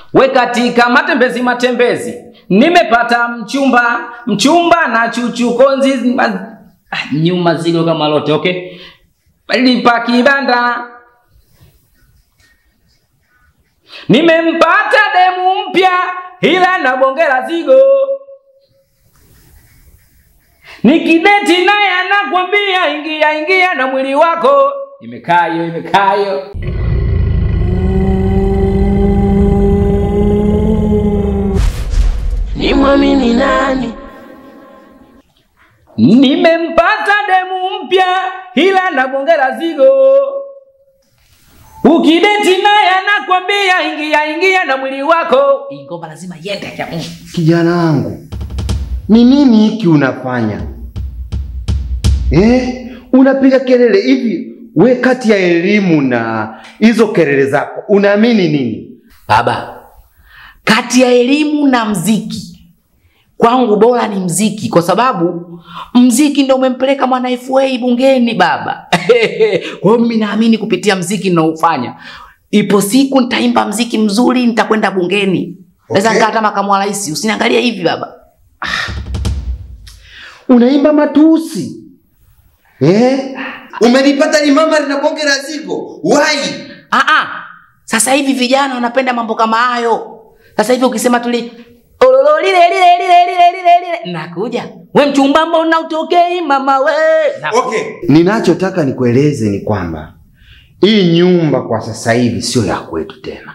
we katika matembezi matembezi nimepata mchumba mchumba na chuchu konzi ma... ah, nyuma zilo kama lote okay lipa kibanda nimempata demu mpya ila nabongela zigo nikideti naye anakwambia ingia ingia na mwili wako imekayo imekayo Ni mwamini nani? nimempata demu mpya ila nabongela zigo ukideti naye anakwambia ingia ingia na mwili wako ingoma lazima yende ya Mungu. Kijana wangu, ni nini hiki unafanya eh? Unapiga kelele hivi? We, kati ya elimu na hizo kelele zako unaamini nini? Baba, kati ya elimu na mziki kwangu bora ni mziki, kwa sababu mziki ndo umempeleka mwana FA bungeni baba. Kwa hiyo mimi naamini kupitia mziki ninaofanya, ipo siku nitaimba mziki mzuri, nitakwenda bungeni, naweza Okay. nikaa hata makamu wa rais. Usiniangalie hivi baba. Unaimba matusi eh? Umelipata limama linabongera zigo wai Ah, ah. Sasa hivi vijana wanapenda mambo kama hayo. Sasa hivi ukisema tuli ololo lile lile lile lile lile lile nakuja. We mchumba mbona utokei mama we? Okay. Ninachotaka nikueleze ni kwamba hii nyumba kwa sasa hivi sio ya kwetu tena.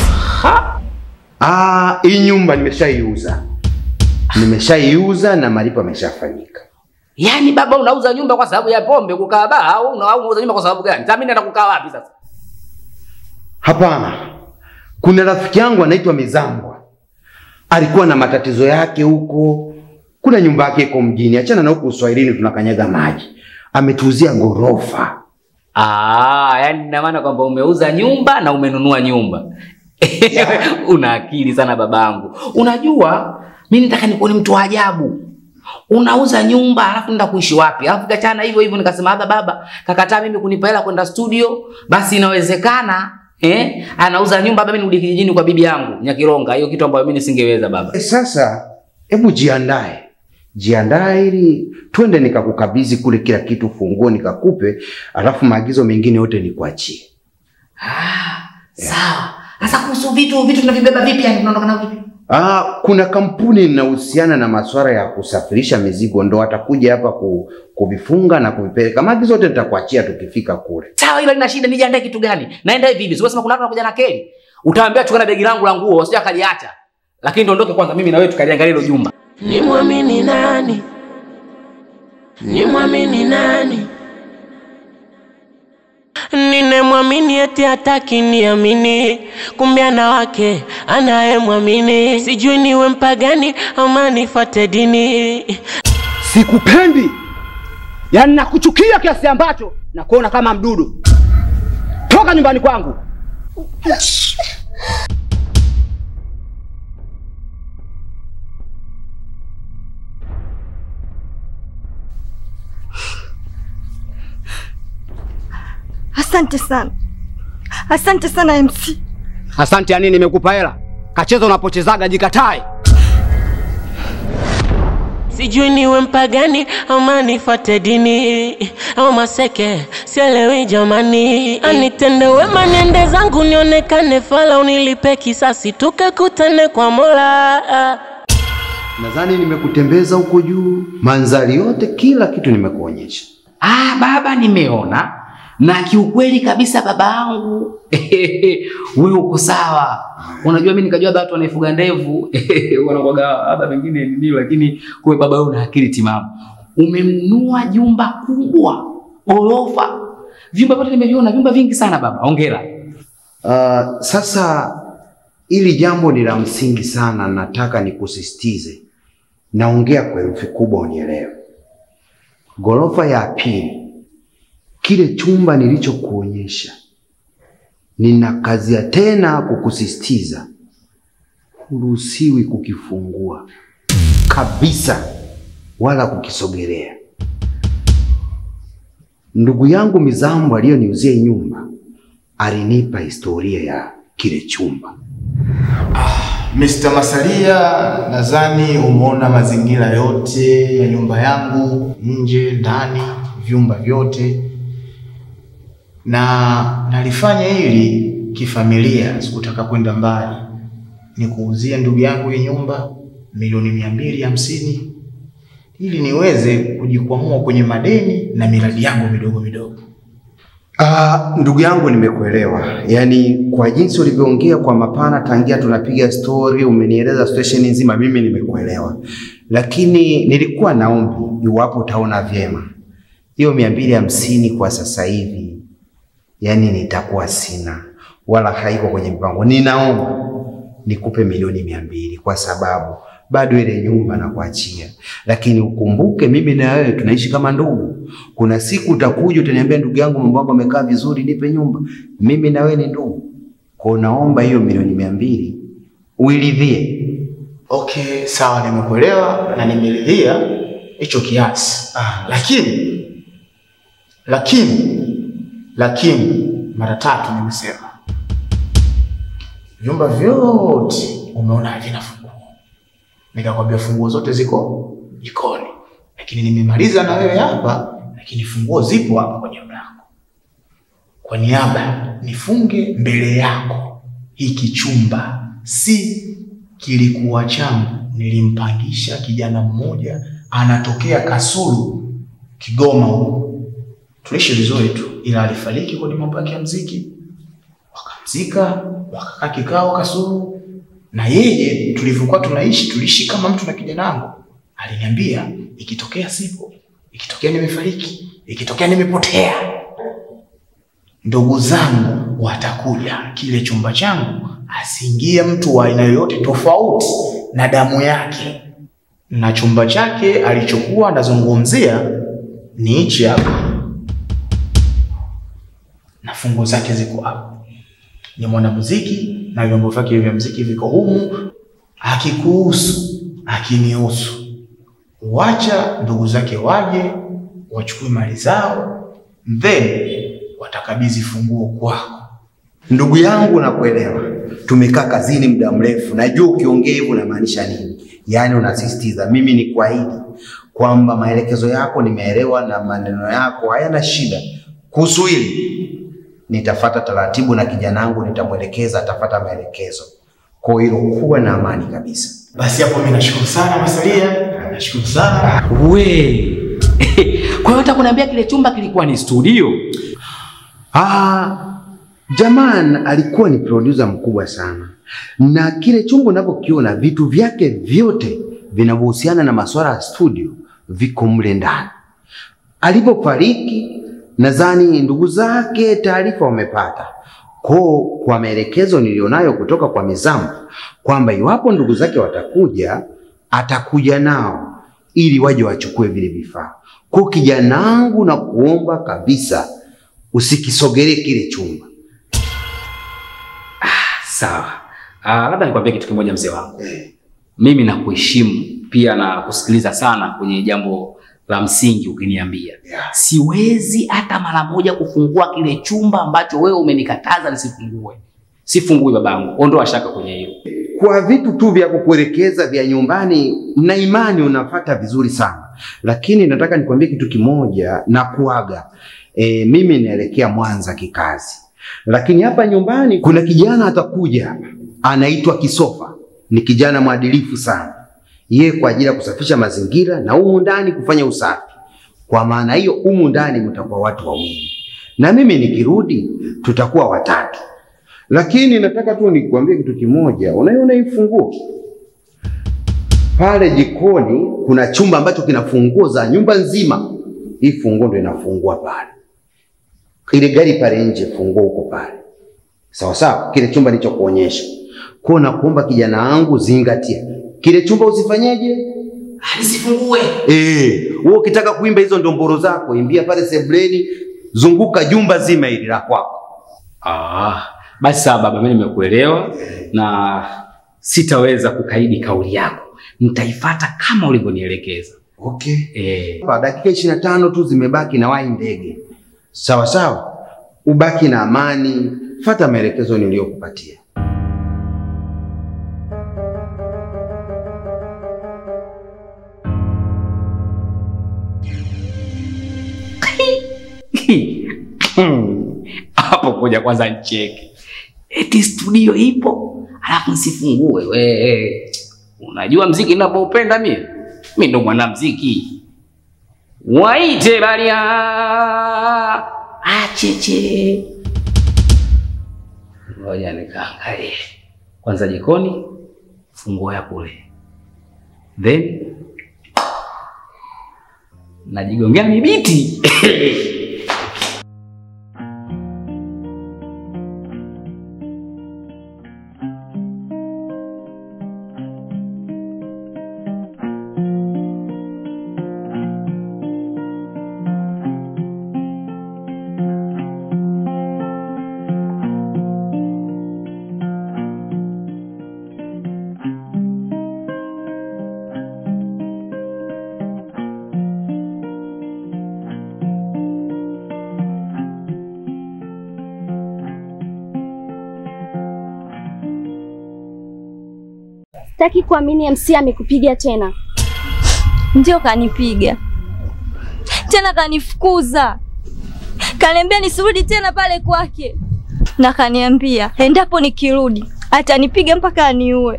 Ah, hii nyumba nimeshaiuza, nimeshaiuza na malipo yameshafanyika. Yaani baba unauza nyumba kwa sababu ya pombe kukaa baa au una- au unauza nyumba kwa sababu gani? Sasa mimi naenda kukaa wapi sasa? Hapana, kuna rafiki yangu anaitwa Mizambwa, alikuwa na matatizo yake huko. Kuna nyumba yake iko mjini, achana na huku Uswahilini tunakanyaga maji. Ametuuzia ghorofa. Ah, yani ina maana kwamba umeuza nyumba na umenunua nyumba. Una akili sana babangu. Unajua mimi nataka nikuone mtu wa ajabu. Unauza nyumba alafu nenda kuishi wapi? Alafu kachana hivyo hivyo nikasema hapa baba kakataa mimi kunipa hela kwenda studio, basi inawezekana eh anauza nyumba baba mimi nirudi kijijini kwa bibi yangu Nyakironga. Hiyo kitu ambayo mimi nisingeweza baba. E, sasa hebu jiandae, jiandae ili twende nikakukabidhi kule kila kitu, funguo nikakupe, alafu maagizo mengine yote nikuachie. Ah, sawa. Sasa kuhusu vitu vitu tunavibeba vipi yani tunaondoka navyo vipi? Ah, kuna kampuni inahusiana na masuala ya kusafirisha mizigo, ndo watakuja hapa ku, kuvifunga na kuvipeleka. Maagizo yote nitakuachia tukifika kule. Sawa, hilo lina shida. Nijiandae kitu gani? Naenda hivi hivi. Sio kama kuna watu wanakuja na keli. Utaambia chukua na begi langu la nguo, usije akaliacha. Lakini dondoke kwanza, mimi na wewe tukaliangalia hilo jumba. Ni mwamini nani? Ni mwamini nani? Ninemwamini eti hataki niamini, kumbe ana wake anayemwamini. Sijui niwe mpagani ama nifate dini. Sikupendi, yaani nakuchukia kiasi ambacho nakuona kama mdudu. Toka nyumbani kwangu. Asante sana, asante sana MC. Asante ya nini? Nimekupa hela, kacheza unapochezaga, jikatae. Sijui niwe mpagani ama nifate dini au maseke, sielewi jamani. Anitende wema niende zangu nionekane fala, unilipe kisasi tukakutane kwa Mola. Nadhani nimekutembeza huko juu, mandhari yote, kila kitu nimekuonyesha. Ah, baba nimeona. Na kiukweli kabisa babangu, wewe uko sawa. Unajua mimi nikajua baba watu wanaifuga ndevu, wanakuwaga labda pengine nini, lakini kwa baba wewe una akili timamu. Umemnunua jumba kubwa, ghorofa. Vyumba vyote nimeviona, vyumba vingi sana baba. Hongera. Uh, sasa hili jambo ni la msingi sana, nataka nikusisitize. Naongea kwa herufi kubwa unielewe. Ghorofa ya pili, kile chumba nilichokuonyesha, nina kazi ya tena kukusisitiza, huruhusiwi kukifungua kabisa, wala kukisogelea. Ndugu yangu Mizambo aliyoniuzia hii nyumba alinipa historia ya kile chumba. Mr. Masalia, nadhani umeona mazingira yote ya nyumba yangu, nje, ndani, vyumba vyote, na nalifanya hili kifamilia, sikutaka kwenda mbali. Nikuuzie ndugu yangu hii nyumba milioni mia mbili hamsini ili niweze kujikwamua kwenye madeni na miradi yangu midogo midogo. Ah, ndugu yangu nimekuelewa. Yaani kwa jinsi ulivyoongea kwa mapana tangia tunapiga story, umenieleza situation nzima, mimi nimekuelewa. Lakini nilikuwa naombi iwapo utaona vyema. Hiyo mia mbili hamsini kwa sasa hivi yaani nitakuwa sina wala haiko kwenye mpango. Ninaomba nikupe milioni mia mbili kwa sababu bado ile nyumba na kuachia, lakini ukumbuke mimi na wewe tunaishi kama ndugu. Kuna siku utakuja utaniambia, ndugu yangu, mambo yako yamekaa vizuri, nipe nyumba. Mimi na wewe ni ndugu, kwa naomba hiyo milioni mia mbili uiridhie. Okay, sawa, nimekuelewa na nimeridhia hicho kiasi. Ah. Lakini lakini lakini mara tatu nimesema vyumba vyote umeona havina funguo, nikakwambia funguo zote ziko jikoni, lakini nimemaliza na wewe hapa, lakini funguo zipo hapa kwenye mlango. Kwa niaba nifunge mbele yako, hiki chumba si kilikuwa changu, nilimpangisha kijana mmoja anatokea Kasulu, Kigoma huko. Tuliishi vizuri tu, ila alifariki kwenye mambo yake ya mziki, wakamzika, wakakaa kikao Kasulu. Na yeye tulivyokuwa tunaishi, tuliishi kama mtu na kijana wangu. Aliniambia ikitokea sipo, ikitokea nimefariki, ikitokea nimepotea, ndugu zangu watakuja kile chumba changu, asiingie mtu wa aina yoyote tofauti na damu yake. Na chumba chake alichokuwa anazungumzia ni hichi hapa, na fungu zake ziko hapa. Ni mwanamuziki na vyombo vyake vya muziki viko humu. Akikuhusu, akinihusu, wacha ndugu zake waje wachukue mali zao, then watakabidhi funguo kwako. Ndugu yangu, nakuelewa. Tumekaa kazini muda mrefu, najua ukiongea hivyo unamaanisha nini. Yaani unasisitiza mimi ni kuahidi kwamba maelekezo yako nimeelewa na maneno yako hayana shida. Kuhusu hili nitafata taratibu na kijana wangu nitamwelekeza, atafata maelekezo. Kwa hiyo kuwa na amani kabisa. Basi hapo mimi nashukuru sana Masalia, nashukuru sana. We. Kwa hiyo hata kuniambia kile chumba kilikuwa ni studio. Ah, Jaman alikuwa ni producer mkubwa sana, na kile chumba unavyokiona vitu vyake vyote vinavyohusiana na masuala ya studio viko mle ndani. Alipofariki, nadhani ndugu zake taarifa wamepata ko kwa maelekezo nilionayo kutoka kwa Mizamu kwamba iwapo ndugu zake watakuja, atakuja nao ili waje wachukue vile vifaa. Kwa kijana wangu, na kuomba kabisa usikisogelee kile chumba. Sawa. Ah, labda nikwambie kitu kimoja mzee wangu. Mimi nakuheshimu pia na kusikiliza sana kwenye jambo la msingi ukiniambia. Siwezi hata mara moja kufungua kile chumba ambacho wewe umenikataza nisifungue. Sifungui babangu. Ondoa shaka kwenye hilo. Kwa vitu tu vya kukuelekeza vya nyumbani na imani unafata vizuri sana, lakini nataka nikwambie kitu kimoja na kuaga. E, mimi naelekea Mwanza kikazi, lakini hapa nyumbani kuna kijana atakuja hapa, anaitwa Kisofa. Ni kijana mwadilifu sana, yeye kwa ajili ya kusafisha mazingira na humu ndani kufanya usafi. Kwa maana hiyo, humu ndani mtakuwa watu wawili na mimi nikirudi tutakuwa watatu. Lakini nataka tu nikuambie kitu kimoja, unaiona hii funguo pale jikoni, kuna chumba ambacho kina funguo za nyumba nzima. Hii funguo ndio inafungua pale, ile gari pale nje, funguo huko pale, sawa sawa. Kile chumba nilichokuonyesha kwa, nakuomba kijana wangu, zingatia kile chumba, usifanyeje Nisifungue. Eh, wewe ukitaka kuimba hizo ndomboro zako, imbia pale sebleni, zunguka jumba zima hili la kwako. Ah, basi sawa baba, mimi nimekuelewa na sitaweza kukaidi kauli yako. Nitaifata kama ulivyonielekeza. Okay. Eh, Hapa dakika ishirini na tano tu zimebaki na wai ndege. Sawa sawa, ubaki na amani, fata maelekezo niliyokupatia. hapo kuja kwanza ncheke, eti studio ipo alafu nsifungue. We unajua mziki ninapoupenda mie, mi ndo mwanamziki. Waite baria acheche. Ngoja nikaangalie kwanza jikoni, funguo ya kule, then najigongea mibiti Sitaki kuamini MC amekupiga tena. Ndio kanipiga tena, kanifukuza, kaniambia nisirudi tena pale kwake, na kaniambia endapo nikirudi atanipiga mpaka aniue.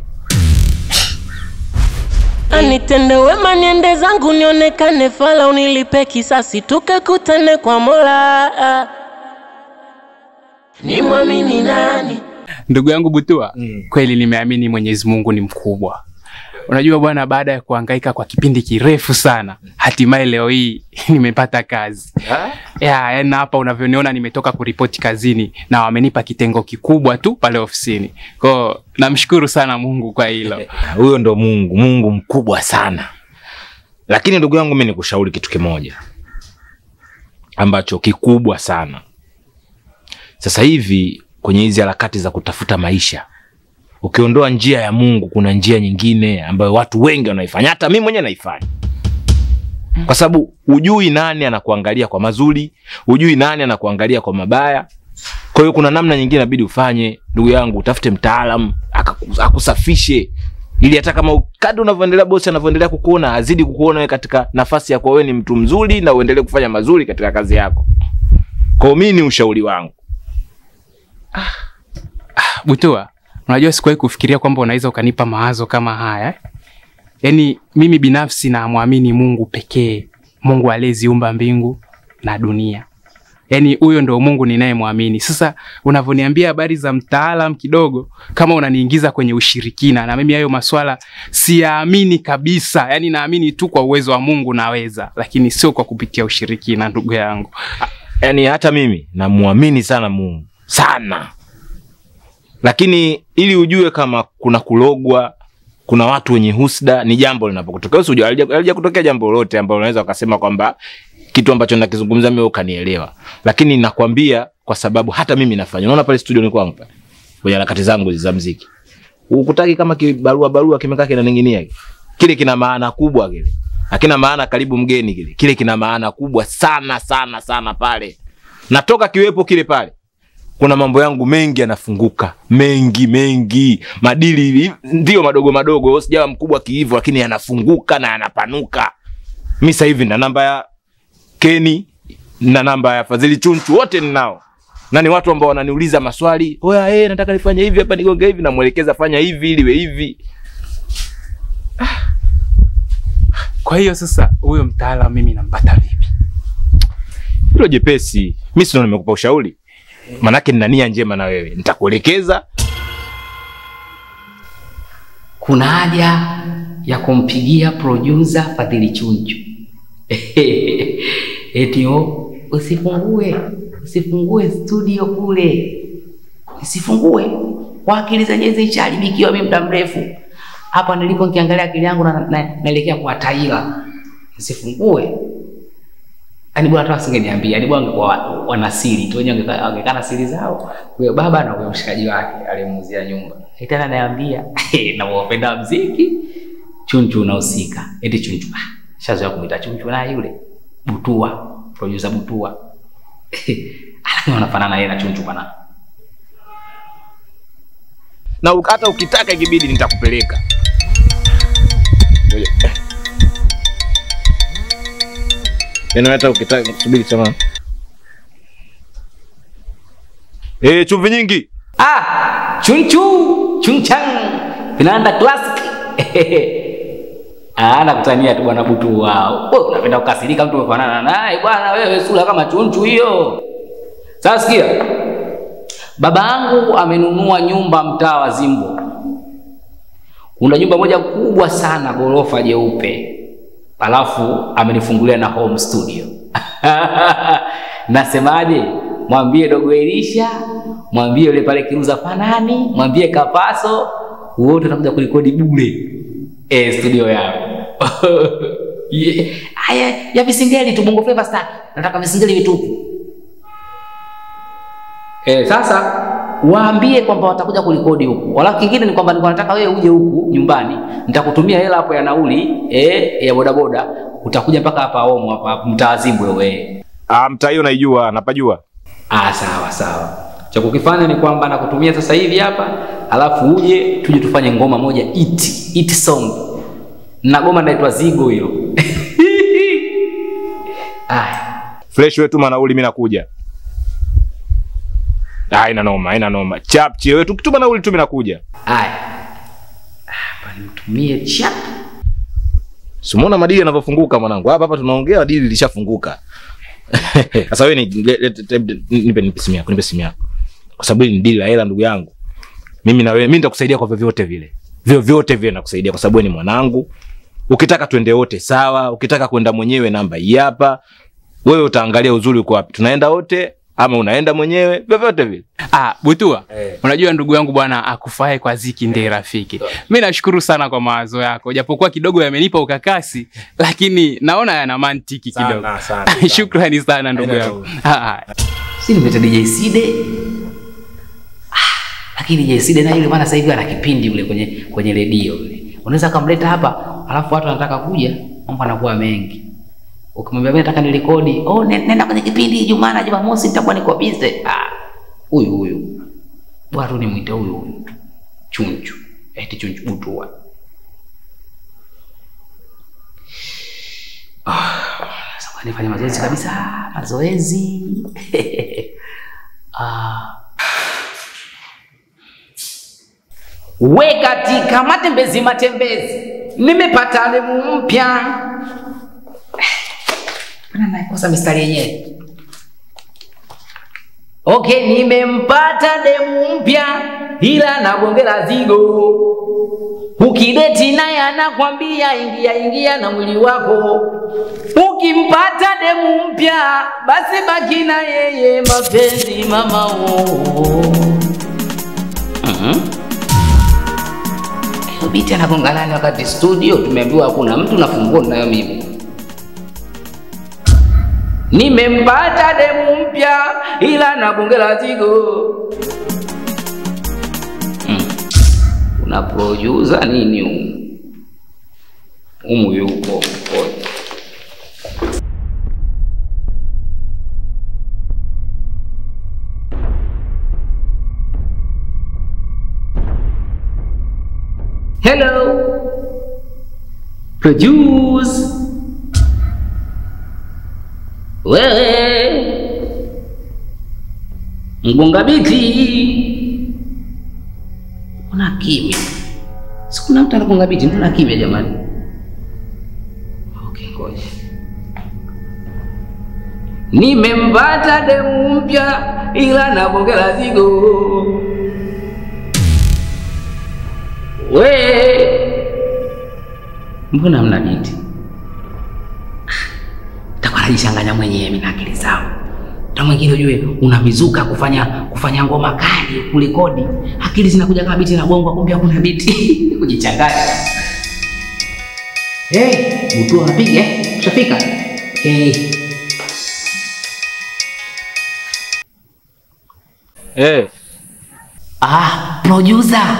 Anitende wema niende zangu nionekane fala unilipe kisasi tukakutane kwa Mola. Ni mwamini nani? Ndugu yangu Butua, kweli nimeamini Mwenyezi Mungu ni mkubwa. Unajua bwana, baada ya kuhangaika kwa kipindi kirefu sana, hatimaye leo hii nimepata kazi ya yaani hapa unavyoniona nimetoka kuripoti kazini na wamenipa kitengo kikubwa tu pale ofisini. Kwao namshukuru sana Mungu kwa hilo. Huyo ndo Mungu, Mungu mkubwa sana. Lakini ndugu yangu, mimi nikushauri kitu kimoja ambacho kikubwa sana. Sasa hivi kwenye hizi harakati za kutafuta maisha, ukiondoa njia ya Mungu, kuna njia nyingine ambayo watu wengi wanaifanya, hata mimi mwenyewe naifanya, kwa sababu hujui nani anakuangalia kwa mazuri, hujui nani anakuangalia kwa mabaya. Kwa hiyo kuna namna nyingine inabidi ufanye, ndugu yangu, utafute mtaalamu akaku- akusafishe ili hata kama u- kadri unavyoendelea bosi anavyoendelea kukuona azidi kukuona wewe katika nafasi ya kuwa wewe ni mtu mzuri na uendelee kufanya mazuri katika kazi yako. Kwa hiyo mimi ni ushauri wangu. Butua, unajua sikuwahi kufikiria kwamba unaweza ukanipa mawazo kama haya. Yaani mimi binafsi namwamini Mungu pekee, Mungu aliyeziumba mbingu na dunia. Yaani huyo ndo Mungu ninayemwamini. Sasa unavyoniambia habari za mtaalam kidogo, kama unaniingiza kwenye ushirikina, na mimi hayo maswala siyaamini kabisa. Yaani naamini tu kwa uwezo wa Mungu naweza, lakini sio kwa kupitia ushirikina, ndugu yangu. Yaani hata mimi namuamini sana Mungu sana, lakini ili ujue kama kuna kulogwa, kuna watu wenye husda, ni jambo linapokutokea. Usijue halija halija kutokea jambo lolote ambalo unaweza ukasema kwamba kitu ambacho nakizungumza mimi ukanielewa, lakini nakwambia kwa sababu hata mimi nafanya. Unaona pale studio ni kwangu pale kwenye harakati zangu za muziki, ukutaki kama kibarua barua kimekaa kinaning'inia kile, kina maana kubwa kile hakina maana karibu mgeni kile kile kina maana kubwa sana sana sana pale natoka kiwepo kile pale kuna mambo yangu mengi yanafunguka mengi mengi madili hivi, ndio madogo madogo sijawa mkubwa kiivo lakini yanafunguka na yanapanuka mi sasa hivi na namba ya keni na namba ya fadhili chunchu wote ninao na ni watu ambao wananiuliza maswali oya eh nataka nifanye hivi hapa nigonge hivi namwelekeza fanya hivi iliwe hivi Kwa hiyo sasa huyo mtaalamu mimi nampata vipi? hilo jepesi mi sino nimekupa ushauri manake nina nia njema na wewe nitakuelekeza kuna haja ya kumpigia producer Fadhili Chunchu eti o, usifungue usifungue studio kule, usifungue kwa akili zenyewe zilishaharibikiwa mimi muda mrefu hapa nilipo, nikiangalia akili yangu na, na, naelekea kwa taila, usifungue Yaani bwana hata asingeniambia, yaani bwana angekuwa wa- wana siri tu wenyewe wangekaa wangekaa na siri zao. Huyo baba na huyo mshikaji wake aliyemuuzia nyumba. Eti tena ananiambia, na wapenda muziki Chunchu unahusika. Eti Chunchu. Ah, shazoea kumuita Chunchu na yule Butua, producer Butua. Lakini wanafanana yeye na Chunchu bwana. na u- hata ukitaka ikibidi nitakupeleka Ngoja. Yaani hata ukitaka subiri sama Eh, chumvi nyingi. Ah, chunchu, chunchang. Vinaanda classic. Ah, nakutania tu bwana butu wao. Wewe unapenda kukasirika mtu umefanana naye bwana wewe sura kama chunchu hiyo. Sasa sikia. Baba yangu amenunua nyumba mtaa wa Zimbo. Kuna nyumba moja kubwa sana gorofa jeupe. Alafu amenifungulia na home studio. Nasemaje? Mwambie dogo Elisha, mwambie yule pale Kiruza Fanani, mwambie Kapaso, wote watakuja kurekodi bure eh, studio yao. Yeah. Haya ya visingeli tu Bongo Flava Star. Nataka visingeli vitupu. Eh, sasa waambie kwamba watakuja kurekodi huku. Wala kingine ni kwamba nilikuwa nataka wewe uje huku nyumbani, nitakutumia hela hapo ya nauli eh, ya bodaboda, utakuja mpaka hapa Omo hapa mtaa Zimbwe wewe. Ah, mtaa hiyo naijua, napajua. Ah, sawa sawa. Cha kukifanya ni kwamba nakutumia sasa hivi hapa, alafu uje tuje tufanye ngoma moja it it song. Na goma linaitwa Zigo hilo. Aya. Fresh wewe tuma nauli mimi nakuja. Ah, ina noma, ina noma. Chapchi wewe tukituma nauli tu mimi nakuja. Aya. Hapa nimtumie chap. Simuona madili yanavyofunguka mwanangu. Hapa hapa tunaongea dili lishafunguka. Sasa wewe ni le- le- te- te- nipe nipe simu yako, nipe simu yako. Kwa sababu hili ni dili la hela ndugu yangu. Mimi na wewe, mimi nitakusaidia kwa vyovyote vile. Vyovyote vile nakusaidia kwa sababu wewe ni mwanangu. Ukitaka twende wote sawa, ukitaka kwenda mwenyewe namba hii hapa. Wewe utaangalia uzuri uko wapi. Tunaenda wote ama unaenda mwenyewe, vyovyote vile. Ah, Butua, unajua ndugu yangu bwana, akufae kwa ziki ndiye rafiki. Mi nashukuru sana kwa mawazo yako, japokuwa kidogo yamenipa ukakasi, lakini naona yana mantiki Sana, kidogo. sana, sana. Shukrani sana ndugu Haina yangu. Ah, ah. Si nimeta DJ Side. Ah, lakini DJ Side na yule bwana sasa hivi ana kipindi yule kwenye kwenye redio yule. Unaweza kumleta hapa, alafu watu wanataka kuja, mambo yanakuwa mengi. Ukimwambia mimi nataka nirekodi, oh ne- nenda kwenye kipindi Ijumaa na Jumamosi nitakuwa niko busy. Ah, huyu huyu. Bwana tu nimwite huyu huyu. Chunchu. Eti chunchu butua. Ah, sasa nifanye mazoezi kabisa, mazoezi. ah. We katika matembezi matembezi, nimepata demu mpya. Mbona naikosa mistari yenyewe? Okay, nimempata demu mpya ila nagongela zigo. Ukideti naye anakwambia ingia ingia na mwili wako. Ukimpata demu mpya basi baki na yeye mapenzi mama oh. Mhm. Hiyo biti anagonga nani wakati studio tumeambiwa hakuna mtu na funguo ninayo mimi. Nimempata demu mpya ila nagongela zigo. Mm. Una producer nini humu? Humu yuko mkono. Hello. Produce. Wewe. Mgonga biti. Mbona kimya? Sikuna mtu anagonga biti, mbona kimya jamani? Okay, ngoja. Nimempata demu mpya ila nabongela zigo. We, mbona mna biti? Takuwa najichanganya mwenyewe mimi na akili zangu. Ta mwingine ujue unavizuka kufanya kufanya ngoma kali kulikodi, akili zinakuja kama biti inagongwa, kumbe hakuna biti kujichanganya. Hey, mtu anapiga eh? Ushafika? Okay. Eh, Ah, producer.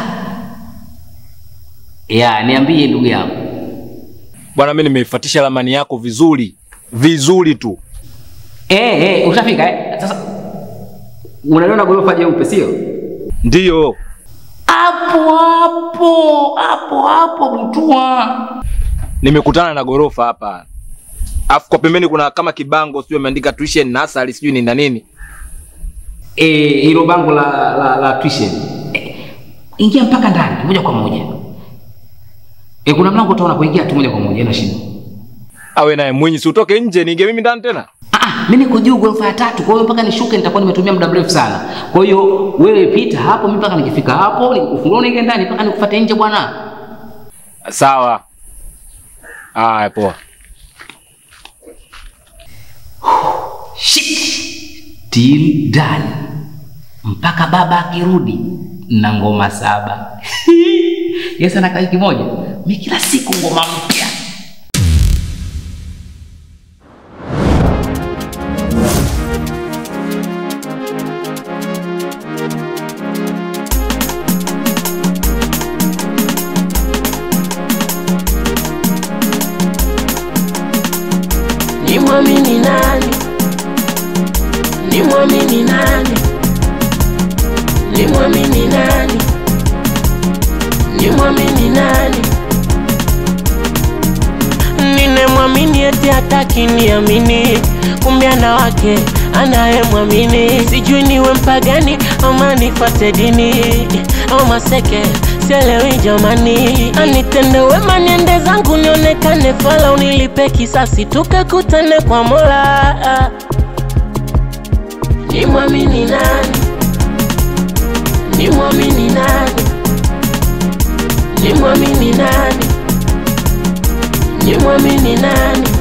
Ya, niambie ndugu yangu. bwana mimi nimeifuatisha ramani yako vizuri. Vizuri tu. Eh, eh, ushafika eh? Sasa unaliona gorofa jeupe sio? Ndiyo. Hapo hapo, hapo hapo Butua. Nimekutana na gorofa hapa. Alafu kwa pembeni kuna kama kibango sijui ameandika tuition nursery sijui ni na nini. eh, hilo bango la la, la tuition eh, ingia mpaka ndani moja kwa moja eh, kuna mlango utaona kuingia tu moja kwa moja ina shida Awe naye Mwinyi, si utoke nje niingie mimi ndani tena. Ah, mimi niko juu ghorofa ya tatu, kwa hiyo mpaka nishuke nitakuwa nimetumia muda mrefu sana. Kwa hiyo wewe pita hapo, mimi mpaka nikifika hapo nikufungua niingie ndani mpaka nikufuate nje bwana. Sawa. Haya, poa. Shit. Till done. Mpaka baba akirudi na ngoma saba. Yes, anakaa wiki moja. Mimi kila siku ngoma mpya. Ni mwamini nani? Ni mwamini nani? Ni mwamini nani? Ni mwamini nani? Nine mwamini eti hataki niamini, kumbe ana wake anayemwamini. Sijui niwe mpagani ama nifuate dini au maseke, sielewi jamani. Anitende wema niende zangu nionekane fala, unilipe kisasi tukakutane kwa Mola. Ni mwamini nani? Ni mwamini nani? Ni mwamini nani? Ni mwamini nani?